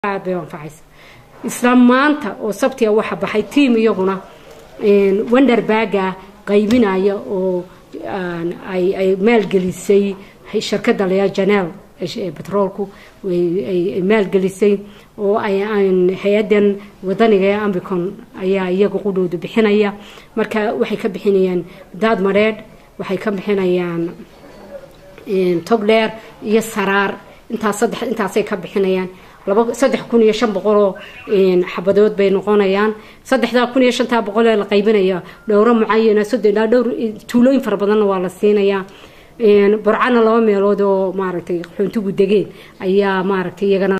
aad bay anfacaysa isla maanta oo sabtiga waxa baxay tiam iyaguna wenderbaga qaybinaya oo ay maalgelisay shirkada laya janeel betroolku ay maalgelisay oo hay-adan wadaniga ee ambicon ayaa iyaga qudhooda bixinaya marka waxay ka bixinayaan daad madheedh waxay ka bixinayaan togdheer iyo saraar intaas saddex intaasay ka bixinayaan laba saddex kun iyo shan boqoloo xabadood bay noqonayaan saddexdaa kun iyo shantaa boqol ee la qaybinaya dhowro mucayana soddon ilaa dhowr tuulooyin fara badanna waa la siinayaa burcana laba meelood oo maaragtay xuntugu degeen ayaa maaragtay iyagana